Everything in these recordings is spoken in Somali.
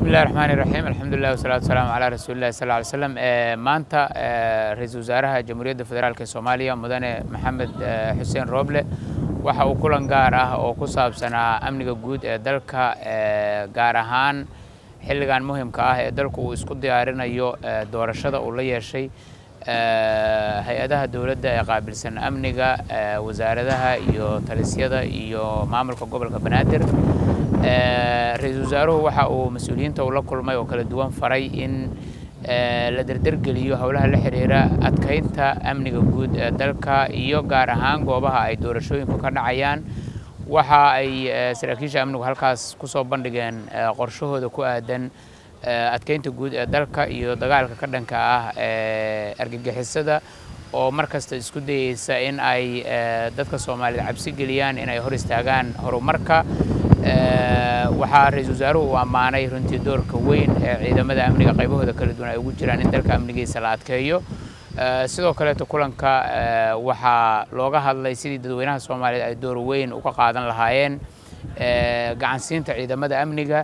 bismillahi raxmaani raxiim alxamdulilah wasalaatu wasalaamu calaa rasuulillahi sal ly slam maanta ra-iisul wasaaraha jamhuuriyadda federaalk ee soomaaliya mudane maxamed xuseen rooble waxa uu kulan gaar ah oo ku saabsanaa amniga guud ee dalka gaar ahaan xilligan muhimka ah ee dalku uu isku diyaarinayo doorashada uu la yeeshay hay-adaha dowladda ee qaabilsan amniga wasaaradaha iyo talisyada iyo maamulka gobolka banaadir ra-iisul wasaaruhu waxa uu mas-uuliyiinta uu la kulmay oo kala duwan faray in la derdergeliyo howlaha la xiriira adkaynta amniga guud ee dalka iyo gaar ahaan goobaha ay doorashooyinku ka dhacayaan waxa ay saraakiisha amnigu halkaas kusoo bandhigeen qorshahooda ku aadan adkeynta guud ee dalka iyo dagaalka ka dhanka ah ee argagixisada oo mar kasta isku dayeysa in ay dadka soomaaliyed cabsi geliyaan in ay hor istaagaan horumarka waxaa ra-iisul wasaaruhu uu ammaanay runtii doorka weyn ee ciidamada amniga qaybahooda kala duwan ay ugu jiraan in dalka amnigiisa la adkeeyo sidoo kaleeto kulanka waxaa looga hadlay sidii dadweynaha soomaaliyeed ay door weyn uga qaadan lahaayeen gacansiinta ciidamada amniga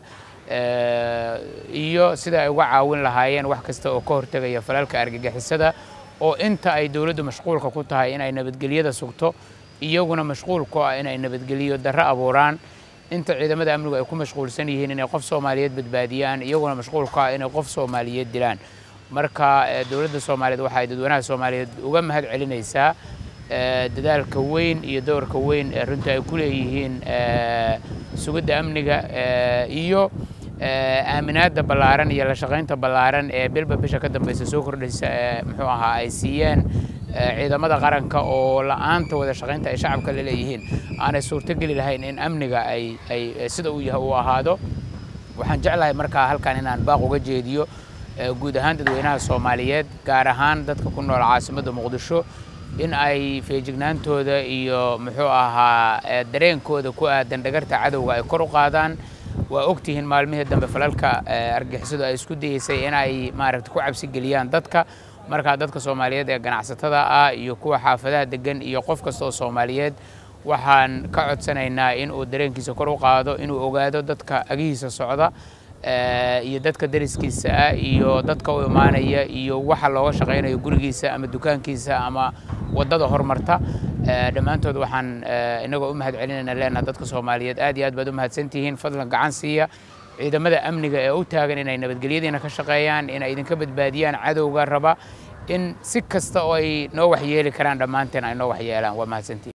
iyo sida ay uga caawin lahaayeen wax kasta oo ka hortegaya falalka argagixisada oo inta ay dowladdu mashquulka ku tahay inay nabadgelyada sugto iyaguna mashquul ku ah inay nabadgeliyo darro abuuraan inta ciidamada amnigu ay ku mashquulsan yihiin inay qof soomaaliyeed badbaadiyaan iyaguna mashquul ku ah inay qof soomaaliyeed dilaan marka dowladda soomaaliyeed waxa ay dadweynaha soomaaliyeed uga mahad celinaysaa dadaalka weyn iyo doorka weyn ee runtii ay ku leeyihiin sugidda amniga iyo aaminaadda ballaaran iyo la shaqaynta ballaaran ee bilba bisha ka dambeysa soo kordhaysa ee muxuu ahaa ay siiyeen ciidamada qaranka oo la-aanta wada shaqaynta ay shacabka la leeyihiin aanay suurtogeli lahayn in amniga ay ay sida uu yahay uu ahaado waxaan jeclahay markaa halkan inaan baaq uga jeediyo guud ahaan dadweynaha soomaaliyeed gaar ahaan dadka ku nool caasimadda muqdisho in ay feejignaantooda iyo muxuu ahaa dareenkooda ku aadan dhagarta cadowga ay kor u qaadaan waa ogtihiin maalmihii dambe falalka argixisadu ay isku dayeysay in ay maaragta ku cabsi geliyaan dadka markaa dadka soomaaliyeed ee ganacsatada ah iyo kuwa xaafadaha degan iyo qof kasta oo soomaaliyeed waxaan ka codsanaynaa in uu dareenkiisa kor u qaado inuu ogaado dadka agihiisa socda iyo dadka dariskiisa ah iyo dadka u imaanaya iyo waxa looga shaqaynayo gurigiisa ama dukaankiisa ama waddada horumarta dhammaantood waxaan inagoo u mahad celinayna leenaha dadka soomaaliyeed aad iyo aad baad u mahadsantihiin fadlan gacan siiya ciidamada amniga ee u taagan inay nabadgelyadiina ka shaqeeyaan inay idinka badbaadiyaan cadowga raba in si kasta oo ay noo waxyeeli karaan dhammaanteen ay noo waxyeelaan waa mahadsantihin